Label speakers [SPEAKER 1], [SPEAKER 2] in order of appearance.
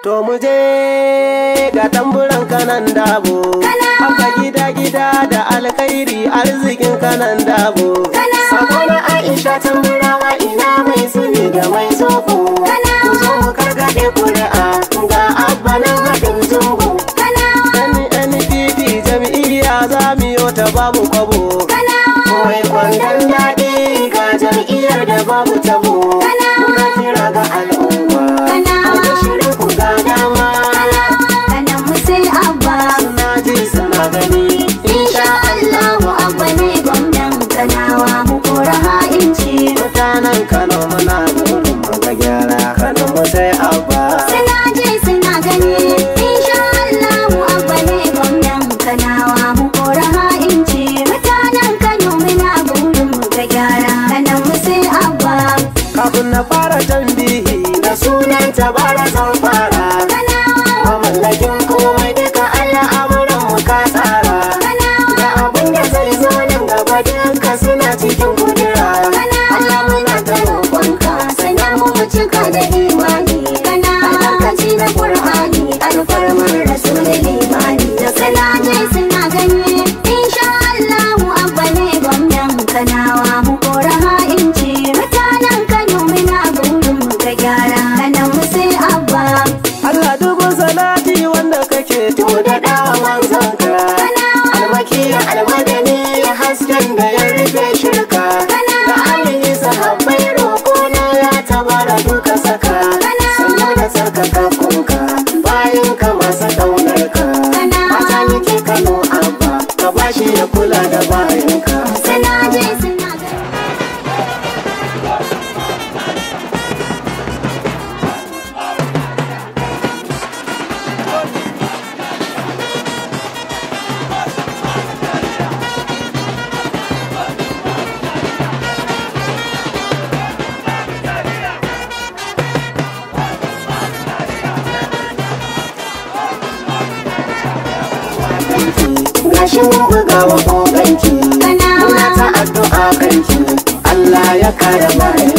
[SPEAKER 1] To mu je ga tamburan kanan dabo. Haka gida gida da alkhairi arzikin kanan dabo. Sakona Aisha tamburawa ina mai suni da mai zoko. Ku zo mu kargaɗe kuri'a ga abba nan haɗin zungu. Gani NPP jam'iyya za mu yi ta babu kwabo. Mai kwandon daɗi ga jam'iyyar da babu tabo. Muna kira ga al'umma. Ku shirin ku ga dama.
[SPEAKER 2] Kanan mu sai abba
[SPEAKER 1] Suna ji suna gani.
[SPEAKER 2] Insha Allahu abba ne gwamnan kanawa mu kora ha'inci
[SPEAKER 1] Mutanen Kano muna burin mu ga gyara. Kano mu sai abba.
[SPEAKER 2] Suna ji suna gani Insha Allahu abba ne gwamnan kanawa mu kora ha'inci Mutanen Kano muna burin mu ga gyara Kanan mu sai abba
[SPEAKER 1] Kafin na fara tambihi da sunan tabara zan fara.
[SPEAKER 2] Kanawa
[SPEAKER 1] Mamallakin komai duka Allah amuran mu ka tsara. Da abin da zai zo nan gaba duka suna cikin kudura. Allah muna ta roƙonka
[SPEAKER 2] sannan mu cika da imani kana albarkaci na qur'ani alfarmar rasulul imani da kana je suna gani insha Allah abba ne gwamnan kanawa mu kora ha'inci mutanen Kano muna burin mu ga gyara kana mu sai abba
[SPEAKER 1] Allah dubun salati wanda kake to da dawan zanka. Almaki almadani hasken da ya rufe shirka. Da alihi sahabbai roƙo na ya tabara duka saka. Sannan da sarkaka kunka bayan ka masu ɗaunar ka. Mata nake Kano abba ka bashi ya kula da bayanka.
[SPEAKER 2] sana je suna gani
[SPEAKER 1] Gashi mun buga wa koganki. Muna ta addu'a kanki. Allah ya kare bayan